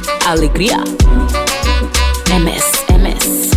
Alegria. MS, MS.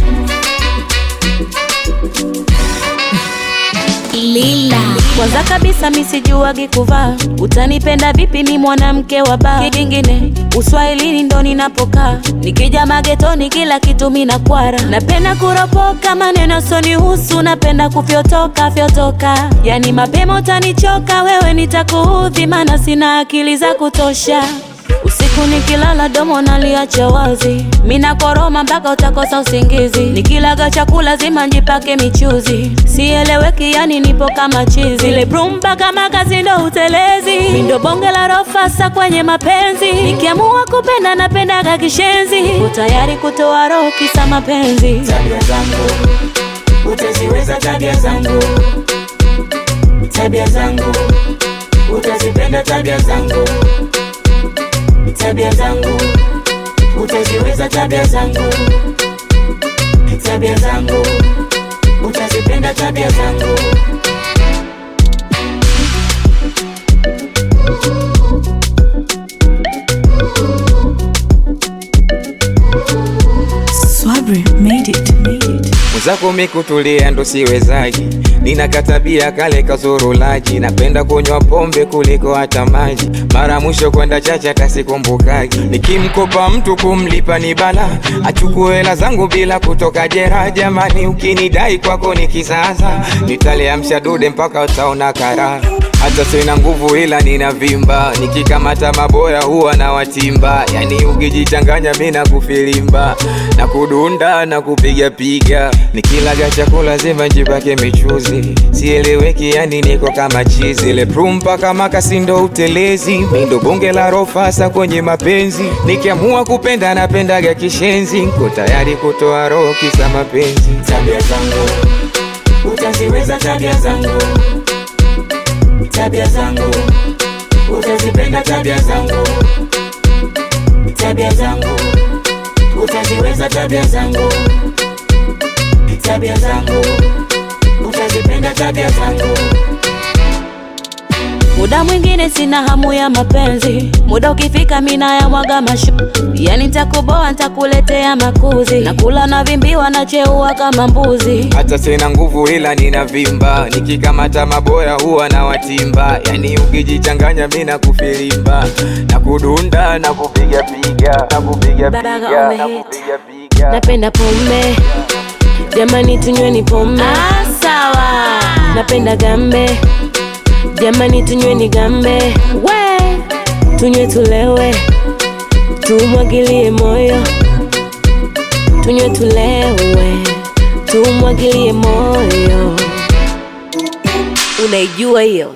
Lila. Kwanza kabisa misijuagi kuvaa, utanipenda vipi mi mwanamke wa baa? Kingine uswahilini ndo ninapokaa, nikija magetoni kila kitu mina kwara. Napenda kuropoka maneno sonihusu, napenda kufyotoka fyotoka, yani mapema utanichoka wewe, nitakuudhi maana sina akili za kutosha. Usiku nikilala domo naliacha wazi, mina koroma mpaka utakosa usingizi. Nikilaga chakula zima njipake michuzi, sieleweki yani nipo kama chizi. Ile brumba kama kazi ndo utelezi, mi ndo bonge la rofasa kwenye mapenzi. Nikiamua kupenda napendaga kishenzi, utayari kutoa roho kisa mapenzi. tabia zangu utaziweza, tabia zangu, tabia zangu utazipenda, tabia zangu, tabia zangu utaziweza, tabia zangu, tabia zangu utazipenda, tabia zangu. Swabri made it. Made it. Mwenzako mikutulia ndo siwezaji, nina katabia kale kazurulaji, napenda kunywa pombe kuliko hata maji. Mara mwisho kwenda chacha tasikumbukagi, nikimkopa mtu kumlipa ni bala, achukue hela zangu bila kutoka jera. Jamani, ukinidai kwako ni kisasa, nitaliamsha dude mpaka utaona karaha hata sina nguvu ila nina vimba, nikikamata maboya huwa na watimba. Yani ukijichanganya mi na kufilimba na kudunda na kupiga piga, nikilaga chakula zima njipake michuzi, sieleweki yani niko kama chizi. Ile prumpa kama kasindo utelezi, mi ndo bonge la rofasa kwenye mapenzi, nikiamua kupenda napendaga kishenzi, nko tayari kutoa roho kisa mapenzi. tabia zangu utaziweza, tabia zangu, tabia zangu utazipenda, tabia zangu, tabia zangu utaziweza, tabia zangu, tabia zangu utazipenda, tabia zangu. Muda mwingine sina hamu ya mapenzi, muda ukifika mina ya mwaga mashu, yani ntakuboa ntakuletea makuzi, nakula na vimbiwa na cheua kama mbuzi. hata sina nguvu ila nina vimba, nikikamata maboya huwa na watimba. Yani ukijichanganya mi na kufilimba na kudunda na kupiga piga na kupiga Baga piga on the na hit. kupiga piga. Napenda pombe, jamani tunyweni pombe. Ah, sawa. Napenda gambe, jamani tunyweni gambe. We, tunywe tulewe, tumwagilie moyo, tunywe tulewe, tumwagilie moyo. Unaijua hiyo?